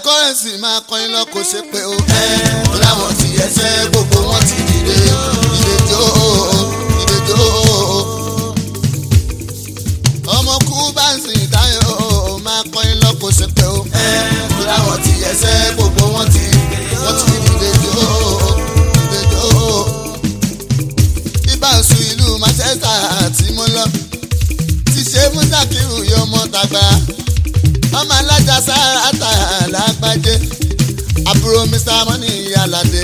kọ́rẹ́nsì máa kọrin lọ kò ṣe pé o. ẹ mo láwọn ti ẹsẹ̀ gbogbo wọn ti dìde ìdèjò ìdèjò. ọmọ kú bá ń sìn táyọ̀ máa kọrin lọ kò ṣe pé o. ẹ mo láwọn ti ẹsẹ̀ gbogbo wọn ti wọ́n ti ìdèjò ìdèjò. ibàṣù ìlú Manchester àti mo lọ ti ṣe múdàkírù yọ ọmọ tàgbà ọmọ alájà sáárà lágbájé àbúrò mr money aládé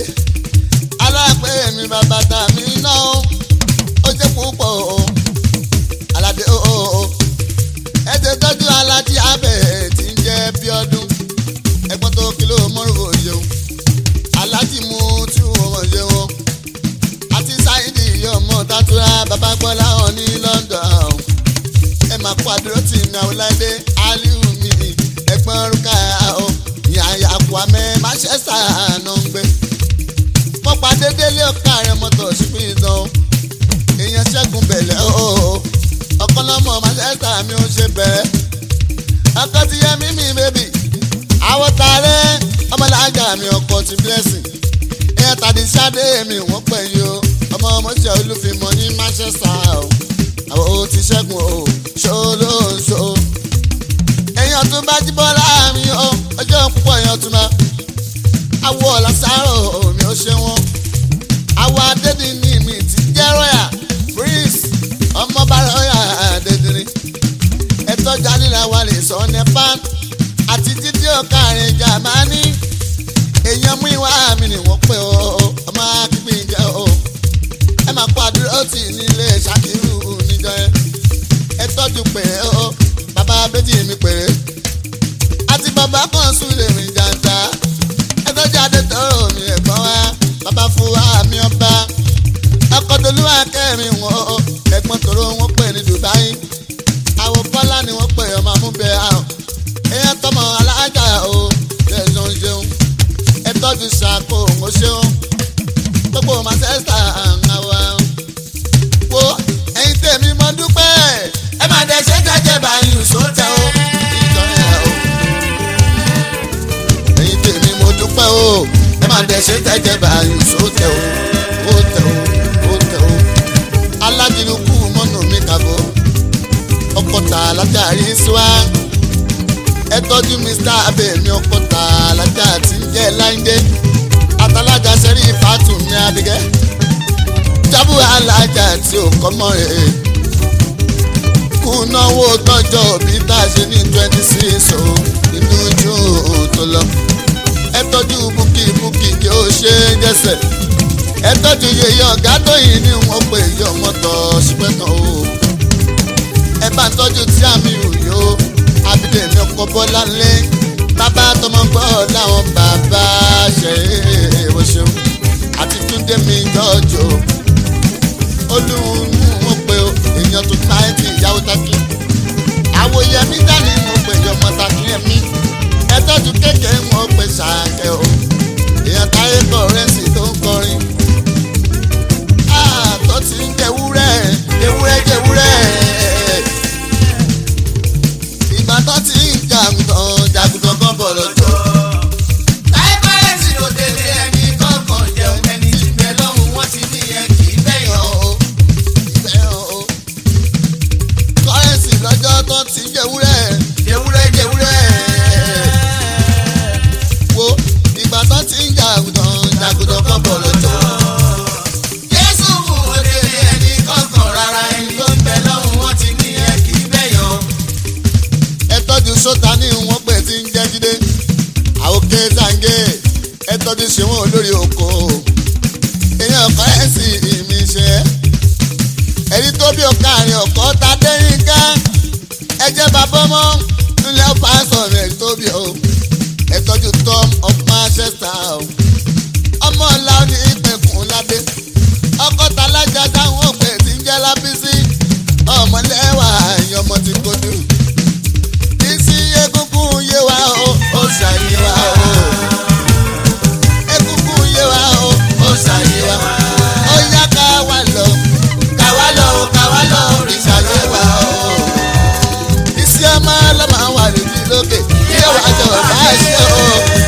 alápẹ̀ mi bàbá tà mí náà ó jẹ́ púpọ̀ o aládé o o o ẹ ti tọ́jú alájí abẹ́ tí ń jẹ́ bí ọdún ẹgbọ́n tó kìló mọ́rùbù yẹun alájí mu tí wọ́n mọ̀ yẹun àti sáyidì yọmọ tàtúrà bàbá gbọ́lá hàn ní London ẹ máa kó àdúró tì mí àwòláìdé aliu mi ẹ̀gbọ́n rúkà o yàyà kó amẹ́ Manchester náà ń gbé. mo pàdé délé ọ̀ka rẹ̀ mọ́tò ṣùgbọ́n ìdán o èèyàn ṣẹ́gun bẹ̀lẹ̀ o ọ̀kan lọ́mọ Manchester mi ò ṣe bẹ̀rẹ̀ ọkọ ti yẹ mímí bébì àwọ̀ tààrẹ́ ọmọlájà mi ọkọ̀ ti blessing èèyàn tàdí sáde mi wọ́n pẹ̀ yìí o ọmọ ọmọọṣẹ́ olúfimọ́ ní Manchester o àwọn ò ti ṣẹ́gun o ṣolóṣo. èèyàn tún bá jí bọ́lá mi o ọjọ́ púpọ̀ èèyàn tún máa. awọ ọ̀làsáró mi ò ṣe wọn. awọ adédìní mi ti jẹ́ rọ́yà prince ọmọọba rọ́yà adédìní. ẹ̀tọ́ jalila wà lè sọ nípa àti títí ọ̀kàrin jamani. èèyàn mú ìwà mi ni wọ́n pè ó ọmọ akíkpé jẹ́ o. ẹ máa kó àdúró tì nílé ṣàkírù níjọ yẹn ẹ tọ́jú péré o bàbá méjì mi péré àti bàbá kan sùn lè rìn jàǹjà ẹ tọ́jú adétọ́rọ̀ mi ẹ̀gbọ́n wa bàbá fún wa mi ọba ọkọ̀dọ̀lúwà kẹrin wọn o ẹ̀gbọ́n tòró wọn pè ní Dubai àwọn kọ́lá ni wọ́n pè ọmọ amúbẹ̀ àwọn èèyàn tọmọ alájà o tẹ̀sán ṣeun ẹ tọ́jú ṣàkó òun ṣeun gbogbo Manchester àwọn wo ẹ̀yin tèmi mo dúpẹ́ ẹ máa dẹ ṣe jẹjẹ báyìí sóòtẹ o ìjọba o ẹ̀yin tèmi mo dúpẹ́ o ẹ máa dẹ ṣe jẹjẹ báyìí sóòtẹ o ó tẹ o ó tẹ o alájìlúkú mọ́nà mi kàbọ̀ ọkọ̀tà alájàrí síwá ẹ tọ́jú mr abẹ́mi ọkọ̀tà alájà tí ń jẹ́ láńdé àtàlájà sẹ́rí fàtúmí abigẹ́ jábù alájà tí ò kọ́ mọ́ rẹ̀ kùnáwó tọ́jọ́ òbí tá a ṣe ní twenty six o inú june tó lọ. ẹ tọ́jú búkì búkì kí ó ṣe é jẹ́sẹ̀. ẹ tọ́jú yeye ọ̀gá tóyìn ní wọ́n pè yọ mọ́tò ṣùgbọ́n o. ẹ bá ń tọ́jú tí àmì òyò abídèmí ọkọ̀ bọ́lá ńlẹ́ bàbá tọmọ gbọ́ láwọn bàbá ṣe é wọ́n ṣeun àti túndé mi jọjọ olùhùn mo pe o èèyàn tó ta ẹ ti ìyàwó takí àwòyẹ mi dání mo pe ọmọ takí ẹmí ẹ tọ́jú kékeré mo pe ṣàkẹ́ o èèyàn táyé kọrẹ́nsì tó ń kọrin àtọ́ ti ń jẹ wúrẹ́ ewúrẹ́ jẹ wúrẹ́ ìgbà tó ti ń jàgùtàn jàgùtàn kan bọ̀ lọ́jọ́. táyé kọrẹ́nsì ló délé ẹni kọ̀ọ̀kan jẹun ẹni ìgbẹ́ lọ́hùn wọ́n ti ní ẹ kì í bẹ̀yàn o kọ́rẹ́nsì lọ́jọ́ tó ti jẹ́wúrẹ́ jẹ́wúrẹ́ jẹ́wúrẹ́ wo ìgbà tó ti ń jàgùdàn jàgùdàn kan bọ̀ lọ́jọ́. Jésù mú òdèrè ẹni kọ̀ọ̀kan rárá ẹni tó ń bẹ lọ́hùn wọ́n ti ní ẹ kì í bẹ̀yàn. ẹ tọ́jú sọ́ta ní wọ́n pè tí ń jẹ́ jíde àwòké zange ẹ tọ́jú ṣéwọ́n olórí oko èèyàn kọ́rẹ́nsì mi ṣe é ẹni tó bí ọkàrin ọkọ ta dẹ́yìn ká ẹ jẹ́ bàbá ọmọ nílẹ̀ pásọ̀ rẹ̀ tó bí o ẹ tọ́jú tom of manchester o ọmọ ọ̀la ní ìpẹ̀kùn ládé ọkọ̀ talájà táwọn òpè ti ń jẹ́ lábísí ọmọlẹ́wà ẹ̀yìn ọmọ ti kojú bísí egungun yé wa o ó ṣàyè wa o egungun yé wa o ó ṣàyè wa ó yá ká wà lọ káwá lọ káwá lọ òrìṣà yé wa o iṣẹ́ ọmọ ọlọ́mọ wà lójú lókè yé wa jọ bá ṣe o.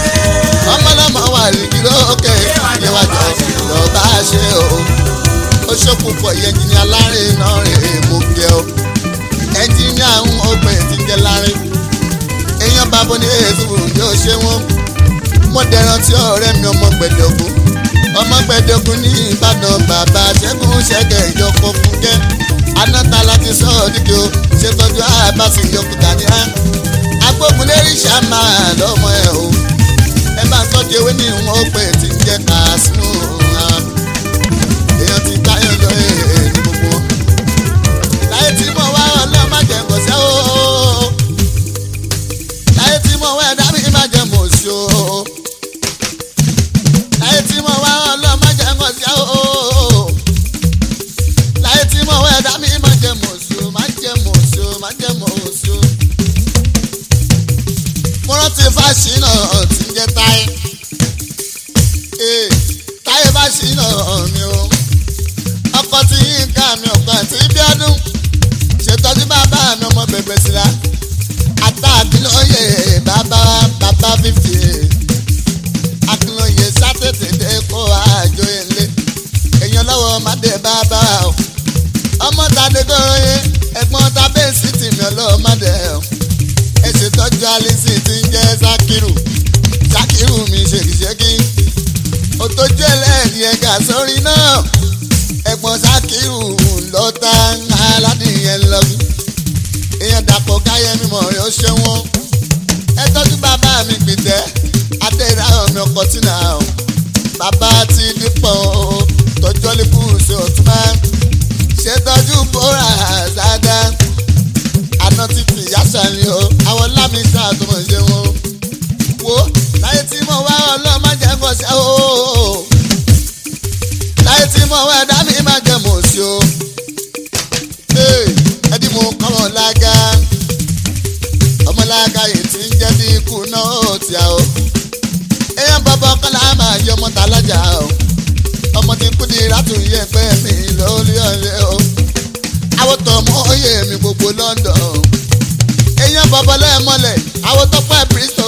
yusufu yóò ṣe wọn mo dẹran tí ọ̀rẹ́ mi ọmọ gbẹdọgún ọmọ gbẹdọgún ní ìbàdàn bàbá ṣẹ́gun ṣẹ́gẹ̀ ìjọpọ̀ fúnkẹ́ anáta láti sọ ọ́ dídò ṣètọ́jú àbáṣe ìyọkùtà ní á agbógun lérí ṣàmà lọ́mọ ẹ̀ o ẹ bá ń tọ́jú ewé ní wọn ó pè tí ń jẹ́ kàásùn èèyàn ti táyọ̀ lọ èèyàn ní gbogbo wọn. láyé tí mo wá ọlọ́ọ̀ má jẹ́ kọ̀ṣẹ́ o láyé tí mo wá ẹ̀dá mi má jẹ́ mọ̀ sí o láyé tí mo wá ọlọ́ọ̀ má jẹ́ kọ̀ṣẹ́ o láyé tí mo wá ẹ̀dá mi má jẹ́ mọ̀ sí o má jẹ́ mọ̀ sí o má jẹ́ mọ̀ sí o. mo rántí fásinà tí ń jẹ́ táyé táyé fásinà mi o ọkọ tí yín ká mi ọkọ àti ibi ọdún ṣètọ́jú bàbá mi ọmọ bèbè síra ata àkìlóye bàbá bàbá fífi àkìlóye sátẹ̀tẹ̀ dé kó àjò ilé èèyàn lọ́wọ́ mádé bàbá o ọmọ tàdé kóró yé ẹ̀gbọ́n tàbí sí tìmí ọlọ́wọ́ mádé o ẹ ṣètọ́jú alisi tí ń jẹ́ sakiru sakiru mi ṣèkìṣẹ́kì òtójú ẹlẹ́ẹ̀ni ẹ̀ka sórí náà ẹ̀gbọ́n sakiru lọ́ta aládìyẹn lọ́gbìn èèyàn dàpọ̀ káyẹ̀mí mọ̀ yóò ṣe wọ́n ẹ tọ́jú bàbá mi gbìtẹ́ adéráyọ̀ mi ọkọ̀ tí nà ó bàbá ti dípọ̀ tọ́jú ọlẹ́kù ṣe ọ̀tún máa ṣe tọ́jú bóra àzáda àná ti fi yáṣà ni o àwọn lámì ṣàtúmọ̀ ṣe wọn wo láyé tí mo wá ọlọ́ọ̀ má jẹ́ kọ́ṣẹ́ o láyé tí mo wá ẹ̀dá mi má jẹ́ mọ̀ sí o ẹdí mo kọ́mọ lága ọmọlága yìí ti ń jẹ́ bí ikú náà tí a o èèyàn bọ́bọ́ kọ́lá máa yọ ọmọ tàlájà o ọmọ tí kú di rátù yẹ pé mi lórí ọ̀rẹ́ o àwòtọ́ mọ́ oyè mi gbogbo London o èèyàn bọ́bọ́ lẹ́ẹ̀mọ́lẹ̀ àwòtọ́ pẹ́ Bristol